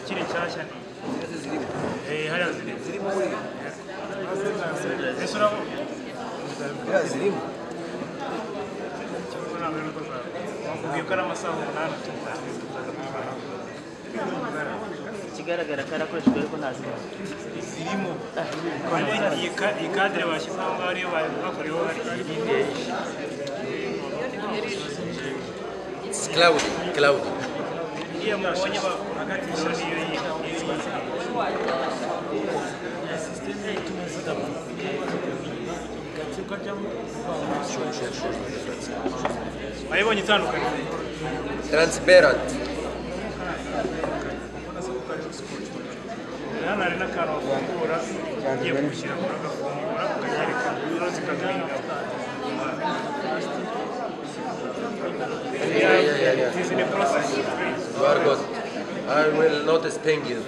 zikiri nshyashya ni Eh, hariya ziri ese urabona zirimo Urabona mbere nuko zawe. Bakubwiye ko ari amasaha umunani tuzarangiza ikigaragara ko arakoreshejwe ariko ntazibona zirimo kandi iyi ka- iyi kadire bashyize aho ngaho ariyo bari bakoreyeho hari iyi cloud cloud iriya mubonye bakatisha niyo yitwa wayibonye itandukanye transparent hano hari n'akantu bafungura ugiye gushyira muri agafungura ukanyereka zo zikaguhinga izi ni process you are good I will not spank you